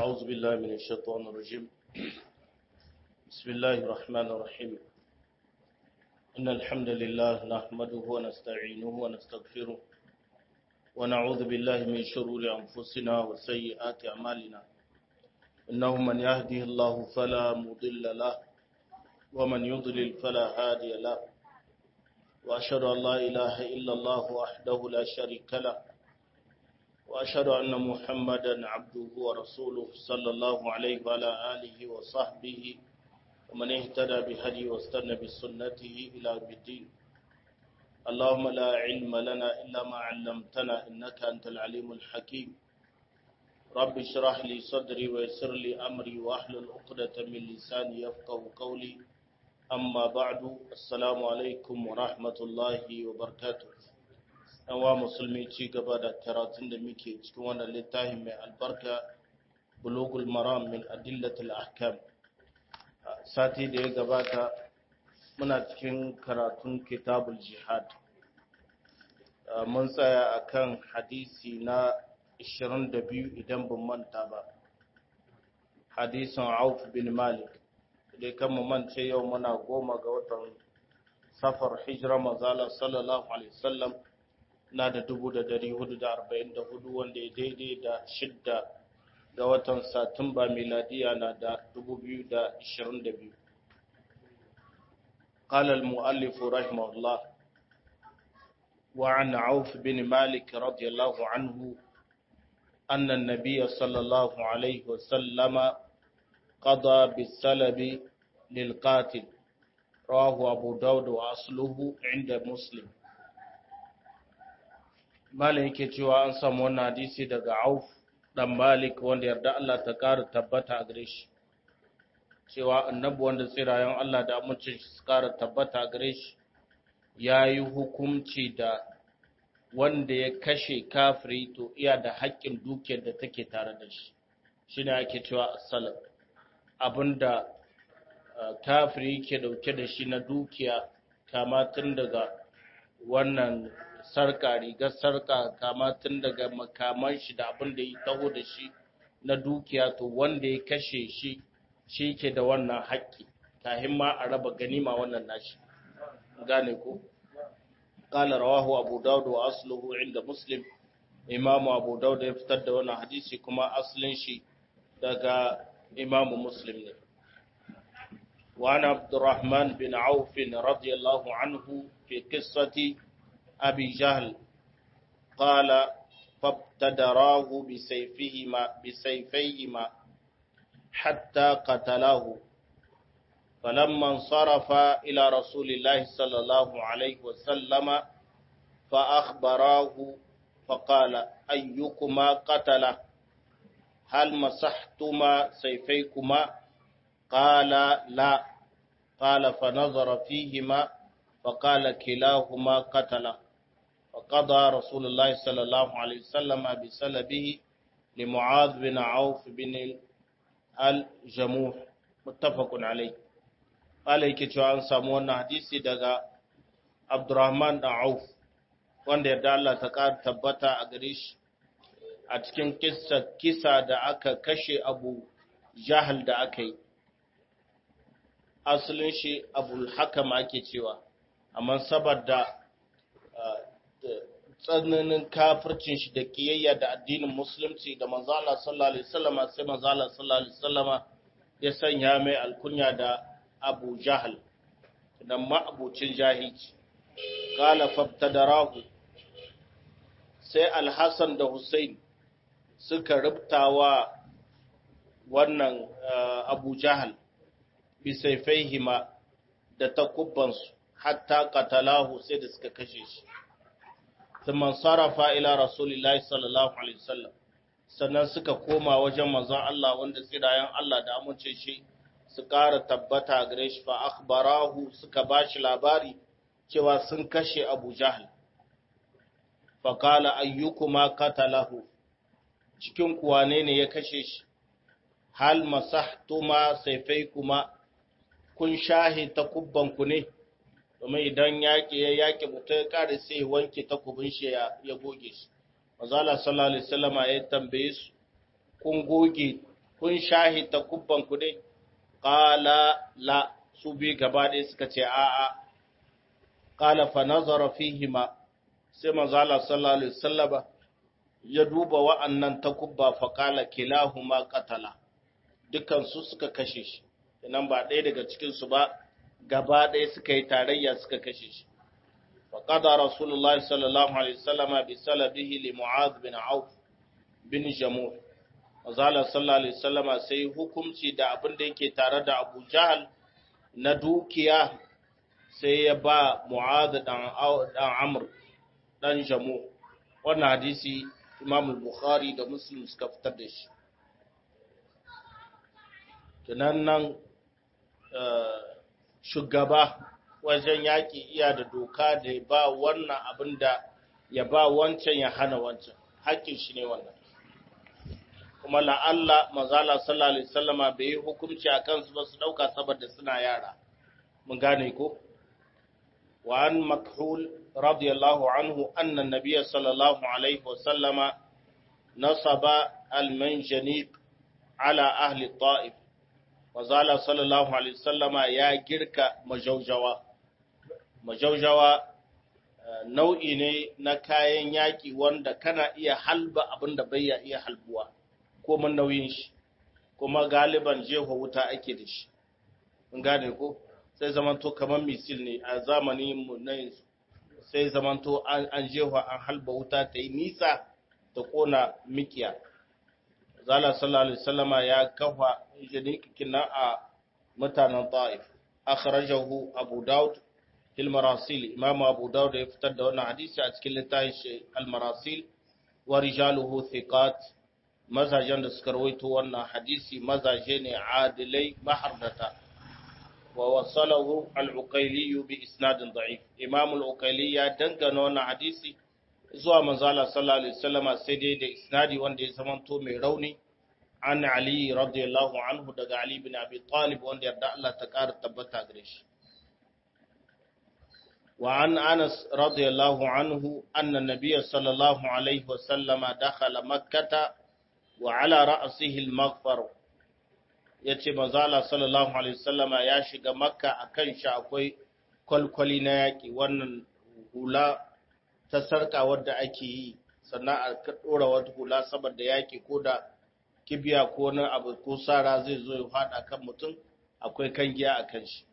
أعوذ بالله من الشيطان الرجيم بسم الله الرحمن الرحيم إن الحمد لله نحمده ونستعينه ونستغفره ونعوذ بالله من شرور أنفسنا وسيئات أعمالنا إنه من يهده الله فلا مضل له ومن يضلل فلا هادي له وأشهد أن لا إله إلا الله وحده لا شريك له وأشهد أن محمدا عبده ورسوله صلى الله عليه وعلى آله وصحبه ومن اهتدى بهدي واستنى بسنته إلى يوم الدين اللهم لا علم لنا إلا ما علمتنا إنك أنت العليم الحكيم رب اشرح لي صدري ويسر لي أمري واحلل عقدة من لساني يفقه قولي أما بعد السلام عليكم ورحمة الله وبركاته wa musulmi ci gaba da karatun da muke cikin wannan littafin mai albarka bulugul maram min adillatul ahkam sati da ya gabata muna cikin karatun kitabul jihad mun tsaya akan hadisi na 22 idan ban manta ba hadisin auf bin malik da kan mu mance yau muna goma ga watan safar hijira mazala sallallahu alaihi wasallam na da dubu da dari hudu da arba'in da hudu wanda ya daidai da shidda ga watan satumba miladiya na da dubu biyu da ishirin da biyu قال المؤلف رحمه الله وعن عوف بن مالك رضي الله عنه أن النبي صلى الله عليه وسلم قضى بالسلب للقاتل رواه أبو داود وأصله عند مسلم Malam yake cewa an samu wannan hadisi daga Auf dan Malik wanda yarda Allah ta ƙara tabbata a gare shi. Cewa annabi wanda tsirayen Allah da amincin shi su ƙara tabbata a gare shi ya yi hukunci da wanda ya kashe kafiri to iya da haƙƙin dukiyar da take tare da shi. Shi ne ake cewa asalam. Abinda kafiri ke dauke da shi na dukiya kama tun daga wannan sarka rigar sarka kama tun daga makaman shi da abin da ya taho da shi na dukiya to wanda ya kashe shi shi ke da wannan haƙƙi kahin ma a raba ganima wannan nashi gane ko qala rawahu abu daud wa asluhu inda muslim imamu abu daud ya fitar da wannan hadisi kuma aslin shi daga imamu muslim ne وعن عبد الرحمن بن عوف رضي الله عنه في قصة أبي جهل قال فابتدراه بسيفهما بسيفيهما حتى قتلاه فلما انصرف إلى رسول الله صلى الله عليه وسلم فأخبراه فقال أيكما قتله هل مسحتما سيفيكما قال لا قال فنظر فيهما فقال كلاهما قتله فقضى رسول الله صلى الله عليه وسلم بسلبه لمعاذ بن عوف بن الجموح متفق عليه قال yake cewa an samu wannan hadisi daga Abdurrahman da Auf wanda yarda Allah ta ƙara tabbata a gare shi a cikin kissa kisa da aka kashe Abu Jahal da aka yi asalin shi Abul Hakam ake cewa amma saboda tsananin kafircin shi da kiyayya da addinin musulunci da manzo Allah sallallahu alaihi wasallam sai manzo Allah sallallahu alaihi wasallam ya sanya mai alkunya da Abu Jahal da ma'abucin jahilci qala fabtadarahu sai Al-Hasan da Hussein suka rubtawa wannan Abu Jahal bi sayfaihima da takubbansu hatta qatalahu sai da suka kashe shi thumma sarafa ila rasulillahi sallallahu alaihi wasallam sannan suka koma wajen manzon Allah wanda tsirayen Allah da amince shi su ƙara tabbata gare shi fa akhbarahu suka bashi labari cewa sun kashe Abu Jahl fa qala ayyukuma qatalahu cikin kuwane ne ya kashe shi hal masahtuma sayfaykuma kun shahi takubbanku ne domin idan yaƙi ya yaƙi mutum ya ƙare sai ya wanke takubin shi ya goge shi mazala sallallahu alaihi wasallam ya tambaye su kun goge kun shahi takubban ku dai qala la su bi gaba ɗaya suka ce a'a qala fa nazara fihima sai manzo Allah sallallahu alaihi wasallama ya duba wa'annan takubba fa qala kilahuma qatala dukan su suka kashe shi nan ba ɗaya daga cikin su ba gaba ɗaya suka yi tarayya suka kashe shi wa qada rasulullahi sallallahu alaihi wasallama bi salabihi li mu'adh bin auf bin jamuh manzo Allah sallallahu alaihi wasallama sai hukunci da abin da yake tare da Abu Jahal na dukiya sai ya ba Mu'adh dan dan Amr dan Jamu wannan hadisi Imam Bukhari da Muslim suka fitar da shi tunan nan shugaba wajen yaƙi iya da doka da ba wannan abin da ya ba wancan ya hana wancan haƙƙin shi ne wannan kuma la'alla mazala sallallahu alaihi wasallama bai yi hukunci a kansu ba su ɗauka saboda suna yara mun gane ko wa an makhul radiyallahu anhu anna nabiyya sallallahu alaihi wasallama nasaba al-manjaniq ala ahli ta'if mazala sallallahu alaihi wasallama ya girka majaujawa majaujawa nau'i ne na kayan yaƙi wanda kana iya halba abin da bai iya halbuwa ko man nauyin shi kuma galiban jeho wuta ake da shi mun gane ko sai zamanto kamar misil ne a zamanin mu na yanzu sai zamanto an an jeho an halba wuta ta yi nisa ta kona mikiya zala sallallahu alaihi wasallama ya kafa jinikin a mutanen ta'if akhrajahu abu daud fil marasil imam abu daud ya fitar da wannan hadisi a cikin littafin al marasil wa rijaluhu thiqat mazajen da suka rawaito wannan hadisi mazaje ne adilai mahardata wa wasalahu al-uqayli bi isnadin da'if imam al-uqayli ya dangana wannan hadisi zuwa manzo Allah sallallahu alaihi wasallam sai dai da isnadi wanda ya zamanto mai rauni an ali radiyallahu anhu daga ali bin abi talib wanda yarda Allah ta kara tabbata gare shi wa an anas radiyallahu anhu anna nabiyya sallallahu alaihi wasallam dakhala makkah wa ala ra'sihi al-maghfar yace manzo Allah sallallahu alaihi wasallama ya shiga makka akan shi akwai kwalkwali na yaki wannan hula ta sarka wadda ake yi sannan a dora wata hula saboda yaki ko da kibiya ko na abu ko sara zai zo ya fada kan mutum akwai kangiya akan shi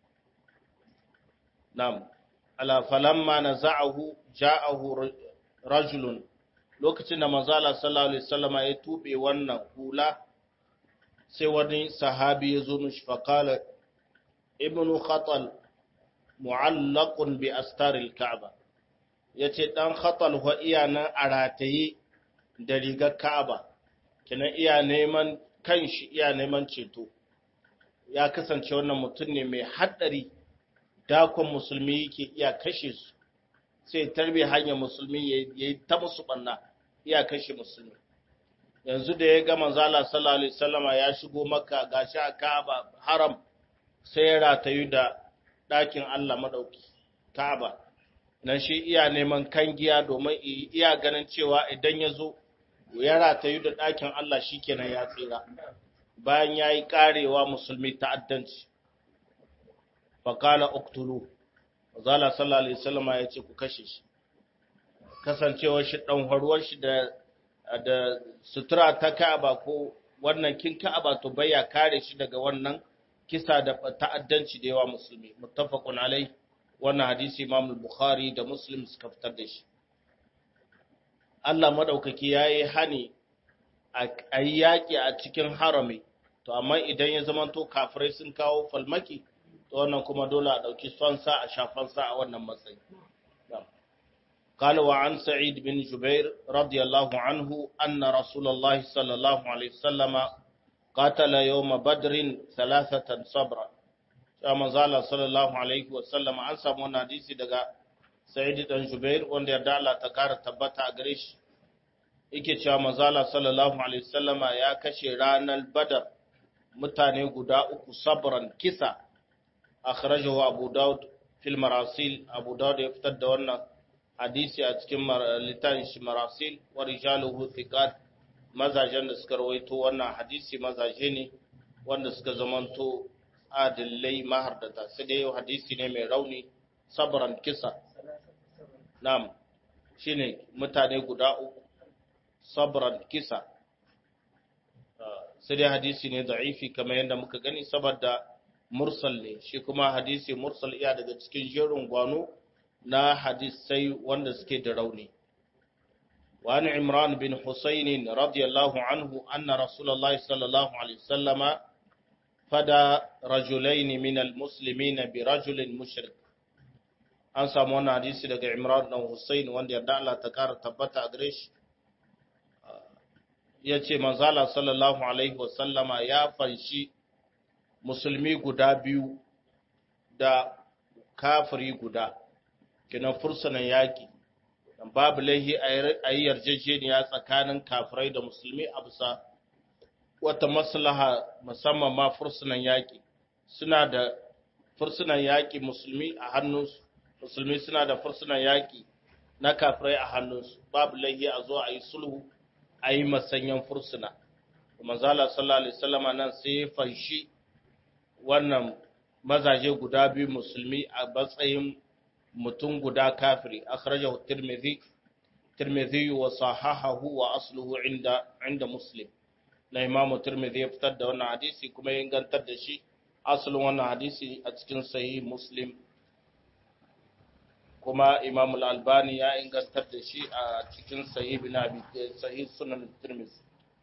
na'am ala falamma naza'ahu ja'ahu rajulun lokacin da manzala sallallahu alaihi wasallama ya tube wannan hula sai wani sahabi ya zo mishi faqala ibnu khatal mu'allaqun bi astaril ka'ba yace dan khatal wa iya nan a rataye da rigar ka'aba kina iya neman kanshi iya neman ceto ya kasance wannan mutum ne mai haddari dakon musulmi yake iya kashe su sai tarbi hanyar musulmi ya yi ta musu banna iya kashe musulmi yanzu da ya ga manzala sallallahu alaihi wasallama ya shigo makka gashi a Ka'aba haram sai ya ratayu da ɗakin Allah madauki Ka'aba nan shi iya neman kangiya domin iya ganin cewa idan ya zo ya ratayu da ɗakin Allah shikenan ya tsira bayan ya yi karewa musulmi ta'addanci faqala uqtulu Zala sallallahu Alaihi wasallama ya ce ku kashe shi, kasancewar shi ɗan haruwar shi da, da sutura ta ka'aba ko wannan kin ka'aba to baya kare shi daga wannan kisa da ta'addanci da yawa musulmi. Muttafaqun alai wannan hadisi Imam Bukhari da Muslim suka fitar da shi. Allah madaukaki yayi hani a yi yaƙi a cikin harami, to amma idan ya zamanto kafirai sun kawo falmaki, to wannan kuma dole a ɗauki sonsa a shafansa a wannan matsayi. قال وعن سعيد بن جبير رضي الله عنه أن رسول الله صلى الله عليه وسلم قاتل يوم بدر ثلاثة صبرا كما زال صلى الله عليه وسلم an samu wannan hadisi daga Sa'id dan Jubair wanda ya dala ta kara tabbata a gare shi yake cewa manzala sallallahu alaihi wasallama ya kashe ranar Badar mutane guda uku sabran kisa akhrajahu Abu Dawud fil marasil Abu Dawud ya fitar da wannan hadisi a cikin littafin shi marasil wa rijaluhu thiqat mazajen da suka rawaito wannan hadisi mazaje ne wanda suka zamanto adillai mahardata sai dai hadisi ne mai rauni sabran kisa nam shine mutane guda uku sabran kisa sai dai hadisi ne da'ifi kamar yadda muka gani saboda mursal ne shi kuma hadisi mursal iya daga cikin jerin gwano na hadisai wanda suke da rauni وعن عمران بن حسين رضي الله عنه أن رسول الله صلى الله عليه وسلم فدى رجلين من المسلمين برجل مشرك an samu wannan hadisi daga Imran dan Hussein wanda yarda Allah ta kara tabbata a gare shi ya ce manzala sallallahu alaihi wasallama ya fanshi musulmi guda biyu da kafiri guda kinan fursunan yaƙi babu laihi a yi yarjejeniya tsakanin kafirai da musulmi a bisa wata maslaha musamman ma fursunan yaƙi suna da fursunan yaƙi musulmi a hannunsu musulmi suna da fursunan yaƙi na kafirai a hannunsu babu laihi a zo a yi sulhu a yi masanyan fursuna manzala sallallahu alaihi wasallama nan sai ya fanshi wannan mazaje guda biyu musulmi a matsayin mutum guda kafiri akhrajahu tirmidhi tirmidhi wa sahahahu wa asluhu inda inda muslim na imam tirmidhi ya fitar da wannan hadisi kuma ya ingantar da shi asalin wannan hadisi a cikin sahih muslim kuma imam al-albani ya ingantar da shi a cikin sahih bin abi sahih sunan tirmidhi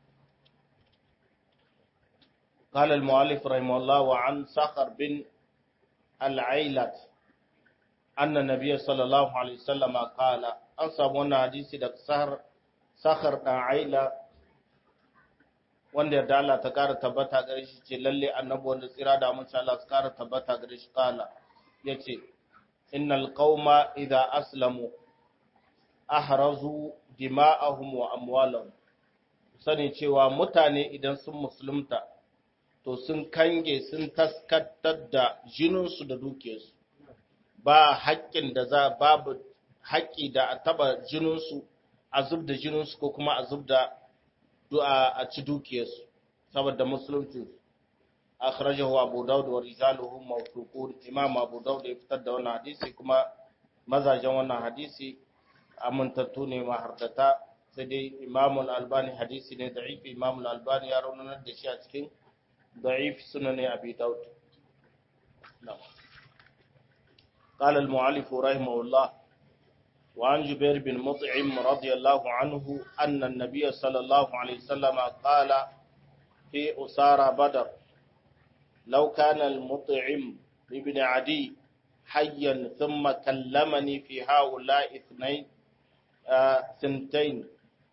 قال المؤلف رحمه الله وعن صخر بن العيلة أن النبي صلى الله عليه وسلم قال أنصب وانا حديثي دك سهر سخر بن عيلة wanda yarda Allah ta kara tabbata gare shi ce lalle annabi wanda tsira da mun Allah ta kara tabbata gare shi kala yace innal qauma idza aslamu ahrazu dima'ahum wa amwalahum sani cewa mutane idan sun musulunta to sun kange sun taskatar da jininsu da dukiyarsu ba haƙƙin da za babu haƙƙi da a taba jininsu a zub da jininsu ko kuma a zub da a ci dukiyarsu saboda musulunci akhrajahu abu daud wa rijaluhu mawthuqun imam abu daud ya fitar da wannan hadisi kuma mazajen wannan hadisi amintattu ne mahardata sai dai imam al-albani hadisi ne da'if imam al-albani ya raunanar da shi a cikin ضعيف سنن أبي داود نعم قال المعلف رحمه الله وعن جبير بن مطعم رضي الله عنه أن النبي صلى الله عليه وسلم قال في أسارى بدر لو كان المطعم ابن عدي حيا ثم كلمني في هؤلاء اثنين آه ثنتين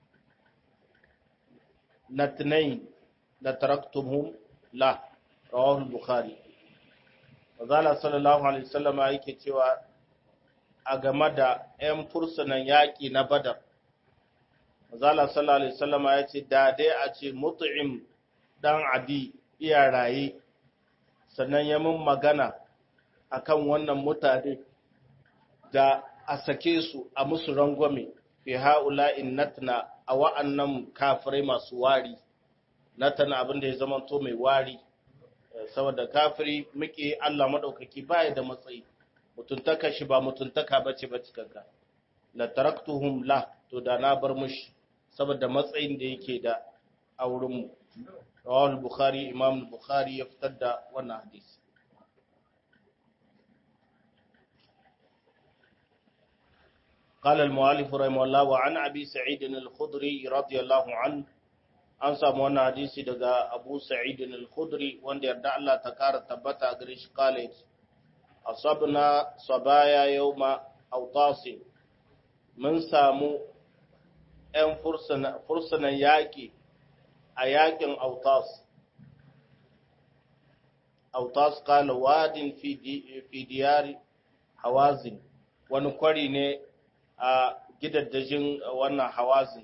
نتنين لتركتمهم la rawahul bukhari wazala sallallahu alaihi wasallam yake cewa a game da ƴan fursunan yaƙi na badar wazala sallallahu alaihi wasallam ya ce da dai a ce mut'im dan adi iya raye sannan ya mun magana akan wannan mutane da a sake su a musu rangwame fi ha'ula'in natna a wa'annan kafirai masu wari na tana abin da ya zama to mai wari saboda kafiri muke Allah madaukaki baya da matsayi mutuntaka shi ba mutuntaka bace ba cikanka la taraktuhum la to da na bar mushi saboda matsayin da yake da a wurin mu rawal bukhari imam bukhari ya fitar da wannan hadisi قال المؤلف رحمه الله وعن أبي سعيد الخضري رضي الله عنه an samu wannan hadisi daga Abu Sa'id al-Khudri wanda yarda Allah ta kara tabbata a gare shi college asabna sabaya yawma awtas mun samu ɗan fursunan yaƙi a yaƙin autas autas kala wadin fi diyari hawazin wani kwari ne a gidaddajin wannan hawazin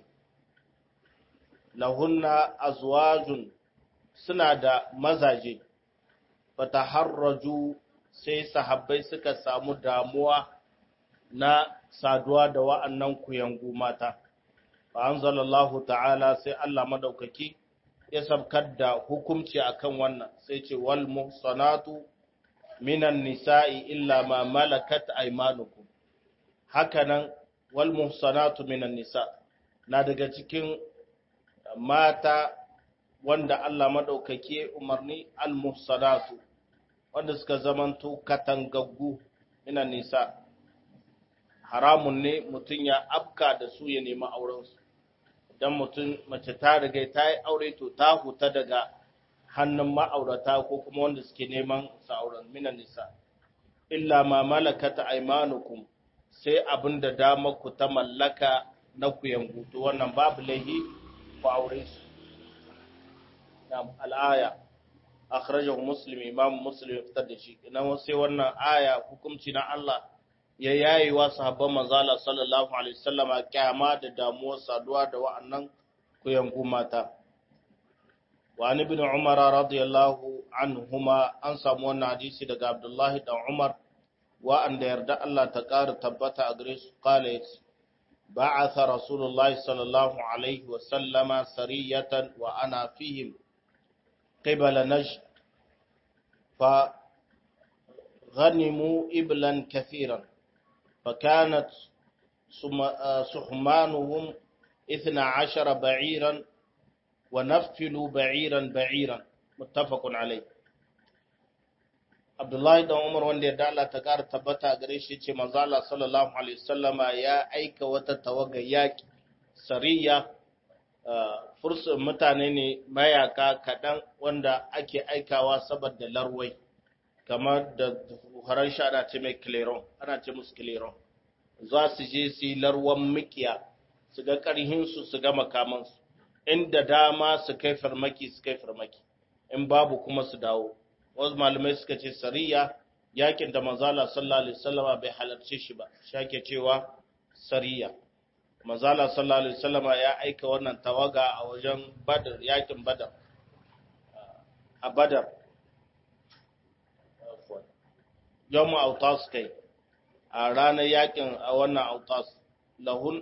lahunna azwajun suna da mazaje fataharraju sai sahabbai suka samu damuwa na saduwa da wa'annan kuyangu mata fa anzalallahu ta'ala sai Allah madaukaki ya sabkar da hukunci akan wannan sai ce wal muhsanatu minan nisa'i illa ma malakat aymanukum hakanan wal muhsanatu minan nisa na daga cikin mata wanda Allah madaukake umarni al muhsanatu wanda suka zamanto katangaggu minan nisa haramun ne mutum ya afka da su ya nemi aurensu idan mutum mace ta riga ta yi aure to ta huta daga hannun ma'aurata ko kuma wanda suke neman sa'auran minan nisa illa ma malakata aymanukum sai abin da damar ku ta mallaka na ku yangu to wannan babu laihi ku aure su na'am al'aya akhrajahu muslim imam muslim fitar da shi idan sai wannan aya hukunci na Allah ya yayi wa sahabban manzala sallallahu alaihi wasallama kyama da damuwar saduwa da wa'annan ku yangu mata وعن ابن عمر رضي الله عنهما an samu wannan hadisi daga Abdullahi dan Umar wa'anda yarda Allah ta ƙara tabbata a gare su qala yace ba'atha Rasulullah sallallahu alaihi wa sallama sariyatan wa ana fihim qibala najd fa غنموا إبلا كثيرا فكانت سحمانهم اثنا عشر بعيرا ونفلوا بعيرا بعيرا متفق عليه Abdullahi dan Umar wanda ya dala ta ƙara tabbata gare shi ce manzo Allah sallallahu alaihi wasallama ya aika wata tawaga yaki sariya fursun mutane ne mayaka kaɗan wanda ake aikawa saboda larwai kamar da haran sha ana ce mai cleron ana ce musu cleron za su je su yi larwan mikiya su ga ƙarhinsu su ga makamansu inda dama su kai farmaki su kai farmaki in babu kuma su dawo wasu malamai suka ce sariya yakin da manzala sallallahu alaihi wasallama bai halarce shi ba shake cewa sariya manzala sallallahu alaihi wasallama ya aika wannan tawaga a wajen badar yakin badar a badar yawmu autas kai a ranar yakin a wannan autas lahun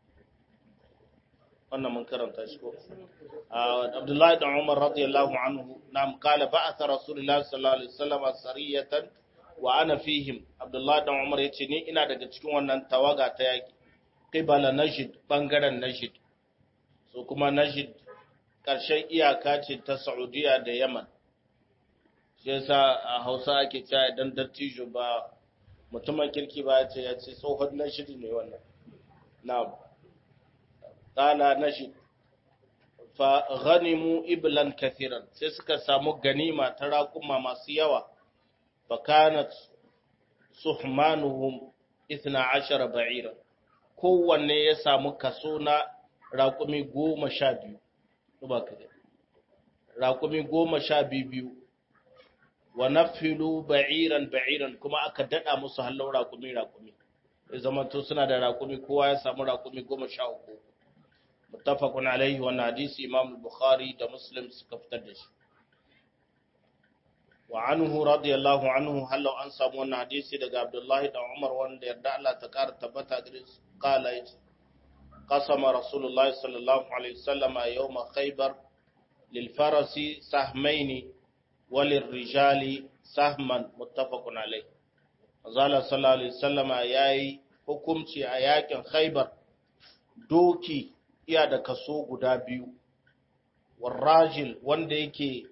wannan mun karanta shi ko Abdullahi da Umar radiyallahu anhu nam kala ba'atha Rasulullah sallallahu alaihi wasallam sariyatan wa ana fihim Abdullahi da Umar yace ni ina daga cikin wannan tawaga ta yaki qibala Najd bangaren Najd so kuma Najd karshen iyaka ce ta Saudiya da Yaman shi yasa a Hausa ake cewa idan dattijo ba mutumin kirki ba ya ce ya ce tsohon Najd ne wannan na'am qala Najd fa ghanimu iblan kathiran sai suka samu ganima ta raƙuma masu yawa fa kanat suhmanuhum 12 ba'ira kowanne ya samu kaso na raƙumi goma sha biyu ba ka raƙumi goma sha biyu wa nafilu ba'iran ba'iran kuma aka dada musu hallon raƙumi raƙumi ya zama to suna da raƙumi kowa ya samu raƙumi goma sha uku muttafaqun alaihi wannan hadisi imam bukhari da muslim suka fitar da shi wa anhu radiyallahu anhu hallo an samu wannan hadisi daga abdullahi da umar wanda yarda Allah ta kara tabbata gare su qala yace qasama rasulullahi sallallahu alaihi wasallam yawma khaybar lil farasi sahmayn wa lil rijali sahman muttafaqun alaihi azala sallallahu alaihi wasallam yayi hukunci a yakin khaybar doki iya da kaso guda biyu warrajil wanda yake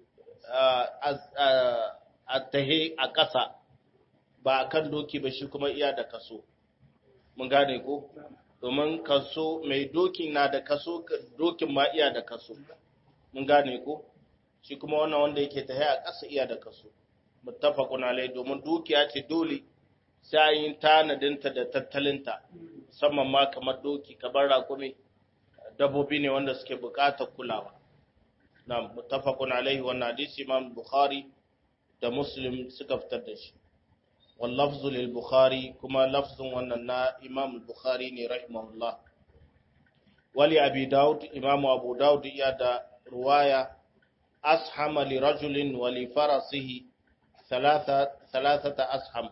a tahe a ƙasa ba a kan doki ba shi kuma iya da kaso mun gane ko domin kaso mai dokin na da kaso dokin ma iya da kaso mun gane ko shi kuma wannan wanda yake tahe a ƙasa iya da kaso muttafaqun alai domin dukiya ce dole sai yin tanadinta da tattalinta musamman ma kamar doki kamar rakumi dabbobi ne wanda suke buƙatar kulawa na muttafaqun alaihi wannan hadisi imam bukhari da muslim suka fitar da shi wal lafzu lil bukhari kuma lafzun wannan na imam bukhari ne rahimahullah wali abi daud imam abu daud ya da ruwaya ashama li rajulin wa li farasihi thalatha thalathata asham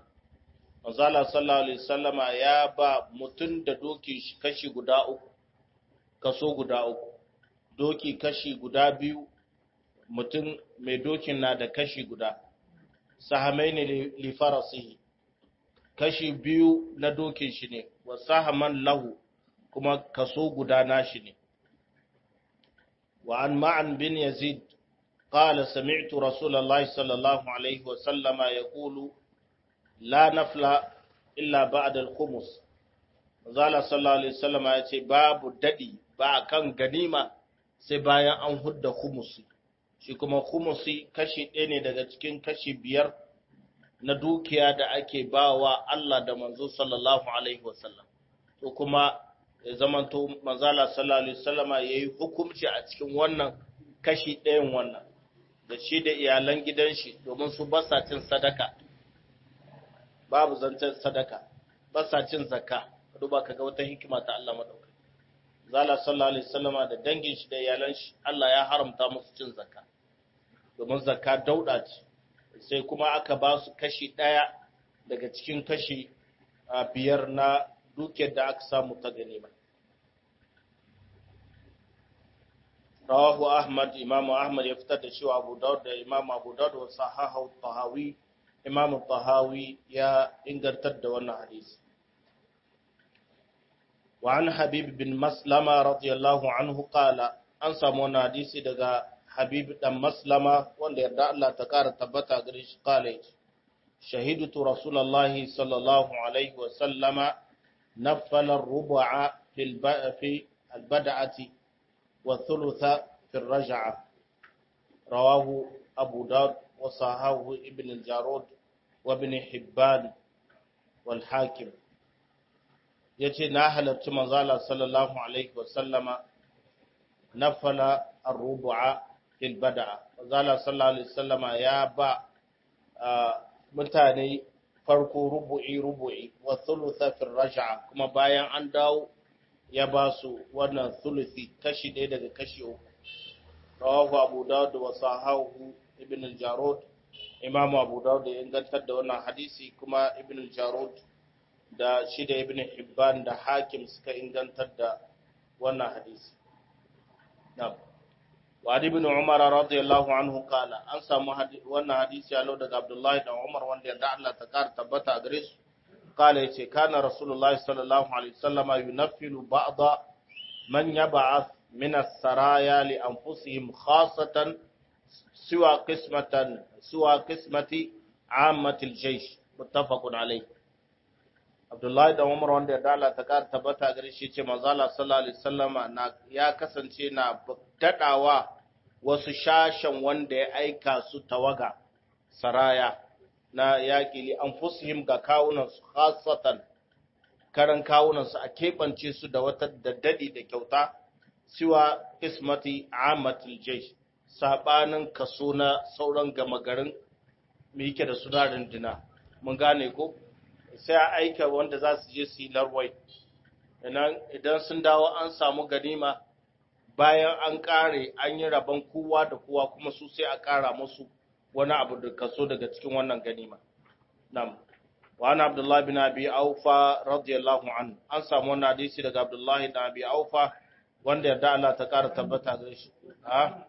manzala sallallahu alaihi wasallama ya ba mutun da dokin shi kashi guda uku kaso guda uku doki kashi guda biyu mutum mai dokin na da kashi guda sahamai ne lifarasihi kashi biyu na dokin shi ne wa sahaman lahu kuma kaso guda nashi ne wa an ma'an bin yazid قال سمعت رسول الله صلى الله عليه وسلم يقول لا نفل إلا بعد الخمس zala sallallahu alaihi wasallam ya ce babu dadi ba kan ganima sai bayan an hudda khumusi shi kuma khumusi kashi ɗaya ne daga cikin kashi biyar na dukiya da ake bawa Allah da manzo sallallahu alaihi wasallam to kuma ya zamanto manzala sallallahu alaihi wasallama yayi hukunci a cikin wannan kashi ɗayan wannan da shi da iyalan gidan shi domin su basa cin sadaka babu zancen sadaka basa cin zakka duba kaga wata hikima ta Allah madaukai zala sallallahu alaihi wasallama da dangin shi da iyalan shi Allah ya haramta musu cin zakka domin zakka dauda ce sai kuma aka ba su kashi daya daga cikin kashi biyar na dukiyar da aka samu ta ganima rawahu ahmad imam ahmad ya fitar da cewa abu daud da imam abu daud wa sahahu tahawi imam tahawi ya ingantar da wannan hadisi wa an habib bin maslama radiyallahu anhu qala an samu wannan hadisi daga habib dan maslama wanda yarda Allah ta kara tabbata gare shi qala shahidtu rasulullahi sallallahu alaihi wa sallama nafala ar-rubu'a fil fi al-bad'ati والثلث في الرجعة رواه أبو داود وصححه ابن الجارود وابن حبان والحاكم yace na halarci manzala sallallahu alaihi wasallama nafala ar-rubu'a fil bada'a manzala sallallahu alaihi wasallama ya ba mutane farko rubu'i rubu'i wa thulutha fil raj'a kuma bayan an dawo ya ba su wannan thuluthi kashi ɗaya daga kashi uku rawahu abu dawud wa sahahu ibn al-jarud imamu abu dawud ya ingantar da wannan hadisi kuma ibn al-jarud da shi da ibn hibban da hakim suka ingantar da wannan hadisi na'am wa ibn umar radiyallahu anhu qala an samu wannan hadisi ya daga abdullahi da umar wanda yadda Allah ta kar tabbata gare su قال يتي كان رسول الله صلى الله عليه وسلم ينفل بعض من يبعث من السرايا لأنفسهم خاصة سوى قسمة سوى قسمة عامة الجيش متفق عليه عبد الله da Umar wanda ya dala ta kar tabbata gare shi ce manzo Allah sallallahu alaihi wasallam na ya kasance na dadawa wasu shashan wanda ya aika su tawaga saraya na yaƙi li an fusihim ga kawunansu khasatan karan kawunansu a keɓance su da wata daddadi da kyauta siwa ismati amatul jaysh sabanin kaso na sauran gama garin me yake da suna runduna mun gane ko sai a aika wanda za su je su yi larwai idan sun dawo an samu ganima bayan an ƙare an yi rabon kowa da kowa kuma su sai a ƙara musu wani abu da kaso daga cikin wannan ganima. Nam. Wa ana Abdullahi bin Abi Aufa radiyallahu anhu. An samu wannan hadisi daga Abdullahi bin Abi Aufa wanda yarda Allah ta ƙara tabbata gare shi. Ha?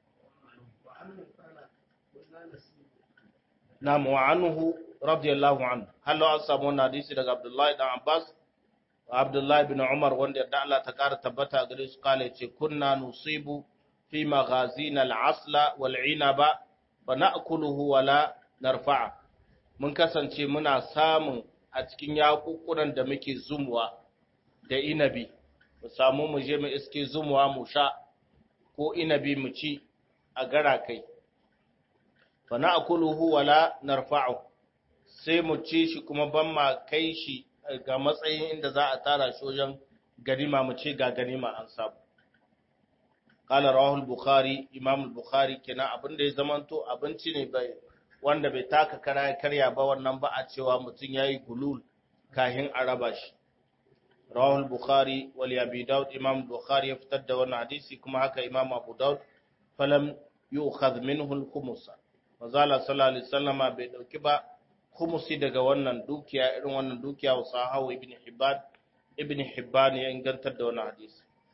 Nam wa anhu radiyallahu anhu. Hallo an samu wannan hadisi daga Abdullahi bin Abbas wa Abdullahi bin Umar wanda yarda Allah ta ƙara tabbata gare su kale ce kunna nusibu fi maghazina al-asla wal inaba ba na akuluhu wala narfa'a mun kasance muna samun a cikin yakukunan da muke zumuwa da inabi mu samu mu je mu iske zumuwa mu sha ko inabi mu ci a gara kai fa na akuluhu wala narfa'u sai mu ci shi kuma ban ma kai shi ga matsayin inda za a tara shi wajen ganima mu ce ga ganima an samu قال رواه البخاري امام البخاري kenan abin da ya zamanto abinci ne bai wanda bai taka kara karya ba wannan ba a cewa mutum yayi gulul kahin a raba shi rawahu al-bukhari wal abi daud imam bukhari ya fitar da wannan hadisi kuma haka imam abu daud falam yu'khadh minhu al-khumus mazala sallallahu alaihi wasallama bai dauki ba khumusi daga wannan dukiya irin wannan dukiya wa sahawu ibn hibban ibn hibban ya ingantar da wannan hadisi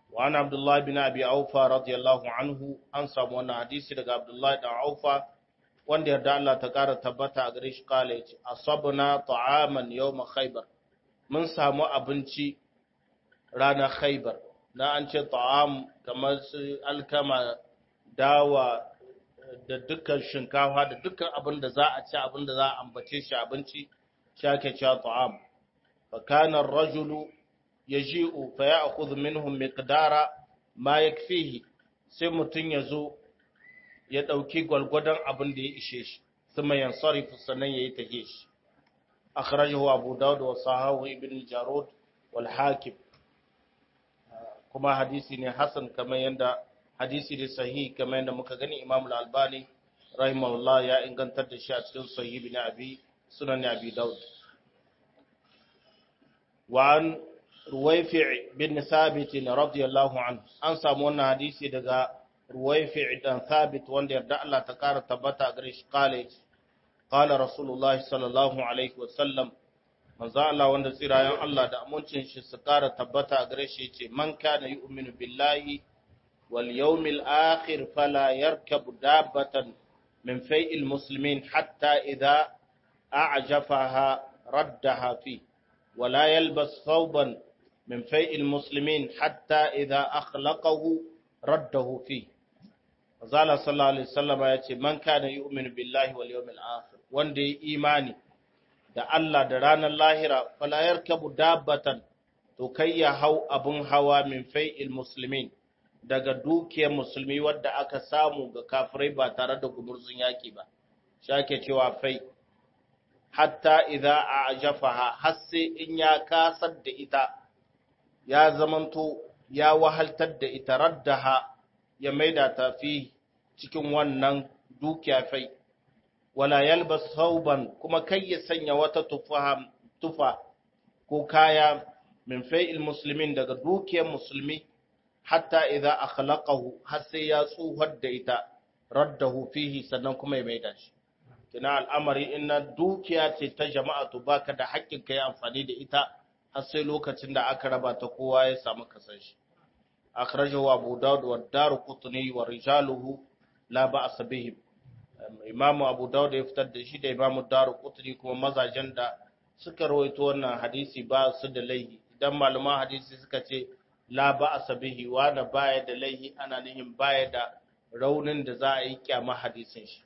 wa an abdullahi bin abi aufa radiyallahu anhu an samu wannan hadisi daga abdullahi dan aufa wanda yarda Allah ta kara tabbata a gare shi kala yace asabna ta'aman yawm khaybar mun samu abinci ranar khaybar na an ce ta'am kamar su alkama dawa da dukkan shinkafa da dukkan abin da za a ci abin da za a ambace shi abinci shi ake cewa ta'am fa kana ar-rajulu yaji'u fa ya'khudhu minhum miqdara ma yakfihi sai mutun yazo ya dauki gwalgwadon abin da ya ishe shi thumma yansarifu sannan yayi tage shi akhrajahu abu daud wa sahahu ibn jarud wal hakim kuma hadisi ne hasan kamar yanda hadisi ne sahihi kamar yanda muka gani imam al-albani rahimahullah ya ingantar da shi a cikin sahih ibn abi sunan abi daud wa an ruwaifi' bin thabit radiyallahu anhu an samu wannan hadisi daga ruwaifi' dan thabit wanda yarda Allah ta kara tabbata gare shi kale qala rasulullah sallallahu alaihi wa sallam manzo Allah wanda tsirayen Allah da amincin shi su kara tabbata a gare shi yace man kana yu'minu billahi wal yawmil akhir fala yarkabu dabbatan min fai'il muslimin hatta idha a'jafaha raddaha fi ولا يلبس ثوبا من فيء المسلمين حتى إذا أخلقه رده فيه وزال صلى الله عليه وسلم يأتي من كان يؤمن بالله واليوم الآخر وندي إيماني da Allah da ranar lahira fala yarkabu dabbatan to kai ya hau abun hawa min fai'il muslimin daga dukiyar musulmi wadda aka samu ga kafirai ba tare da gumurzun yaki ba shake cewa fai hatta idza a'jafaha har sai in ya kasar da ita ya zamanto ya wahaltar da ita raddaha ya maida ta fi cikin wannan dukiya fai wala yalbas sauban kuma kai ya sanya wata tufa tufa ko kaya min fai'il muslimin daga dukiyar musulmi hatta idza akhlaqahu har sai ya tsuhar da ita raddahu fihi sannan kuma ya maida shi kina al'amari ina dukiya ce ta jama'a to baka da haƙƙin kai amfani da ita har sai lokacin da aka raba ta kowa ya samu kasan shi akhrajahu abu daud wa daruqutni wa rijaluhu la ba'sa bihim imam abu daud ya fitar da shi da imam daruqutni kuma mazajen da suka rawaito wannan hadisi ba su da laihi idan malaman hadisi suka ce la ba'sa bihi wa da baya da laihi ana nihin baya da raunin da za a yi kyama hadisin shi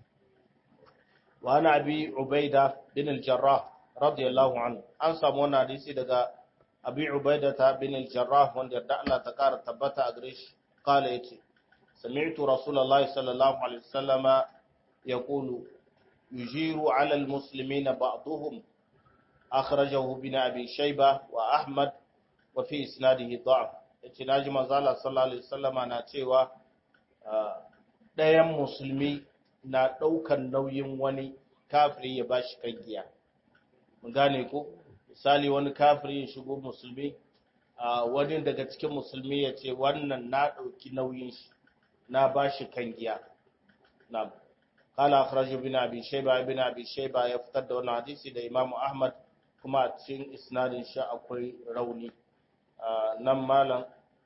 وعن أبي عبيدة بن الجراح رضي الله عنه أن سامونا حديثي دقا أبي عبيدة بن الجراح وان يردع الله تكار تبتا أغريش قال يتي سمعت رسول الله صلى الله عليه وسلم يقول يجير على المسلمين بعضهم أخرجه بن أبي شيبة وأحمد وفي إسناده ضعف yace naji manzo Allah sallallahu alaihi wasallama na cewa ɗayan musulmi na ɗaukan nauyin wani kafiri ya ba shi kan giya. Mun gane ko? Misali wani kafiri ya shigo musulmi, wani daga cikin musulmi ya ce wannan na ɗauki nauyin shi, na ba shi kan giya. Na Kala akhraju bin Abi Shayba bin Abi Shayba ya fitar da wannan hadisi da Imam Ahmad kuma a cikin isnadin shi akwai rauni. Nan malam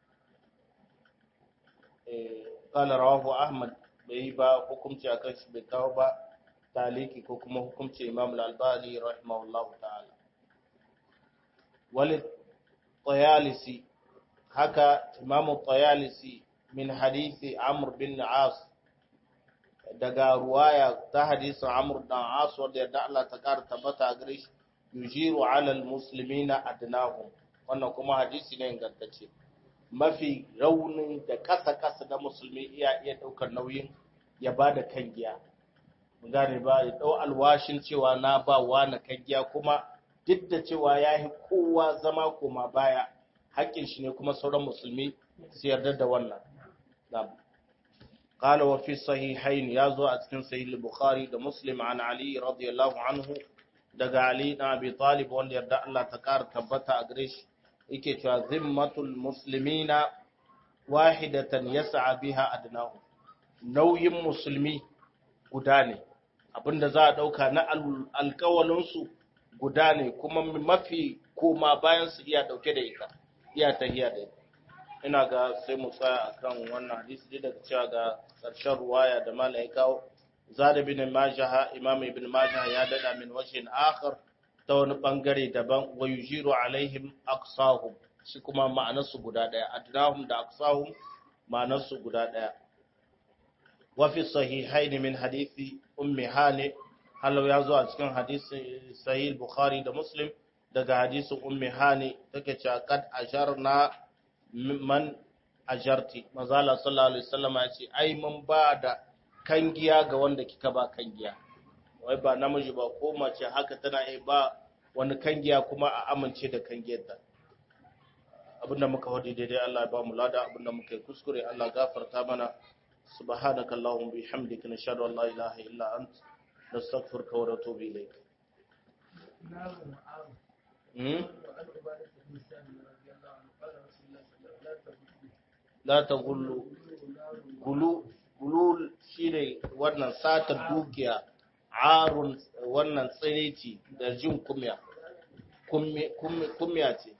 Kala rawahu Ahmad bai yi ba hukumci a kanshi bai kawo ba taliki ko kuma hukumci imam al-albani rahimahullahu ta'ala walid tayalisi haka imam tayalisi min hadisi amr bin as daga ruwaya ta hadisin amr dan as wanda yadda Allah ta kara tabbata gare shi yujiru ala al-muslimina adnahum wannan kuma hadisi ne ingantacce mafi raunin da kasa-kasa na musulmi iya iya ɗaukar nauyin ya ba da kan giya. gane ba ya ɗau alwashin cewa na ba wa na kan giya kuma duk da cewa ya yi kowa zama koma baya haƙƙin shi ne kuma sauran musulmi su yarda da wannan. قال وفي الصحيحين يازو أتكن صحيح البخاري ده مسلم عن علي رضي الله عنه دقى علي أبي طالب وان يرد الله تكار تبتا أقريش yake cewa zimmatul muslimina wahidatan yas'a biha adnahu nauyin musulmi guda ne abinda za a dauka na alkawalin su guda ne kuma mafi koma bayan su iya dauke da ita iya tahiya da ita ina ga sai mu tsaya akan wannan hadisi da cewa ga ƙarshen ruwaya da malam ya kawo zada bin majah imam ibn majah ya dada min wajhin akhar ta wani bangare daban wa yujiru alaihim aqsahum shi kuma ma'anarsu guda daya adnahum da aqsahum ma'anarsu guda daya wa fi sahihain min hadisi ummi hani halau ya zo a cikin hadisi sahih bukhari da muslim daga hadisin ummi hani take cewa kad asharna man ajarti mazala sallallahu alaihi wasallam ya ce ai mun ba da kangiya ga wanda kika ba kangiya wai ba namiji ba ko mace haka tana iya ba wani kangiya kuma a amince da kangiyar ta abinda muka wadi daidai Allah ya ba mu lada abinda muka yi kuskure Allah gafarta mana subhanaka allahumma bihamdika nashhadu an la ilaha illa ant nastaghfiruka wa natubu ilayk la ta gullu gulu gulul shine wannan satar dukiya arun wannan tsireci da jin kumya kumya ce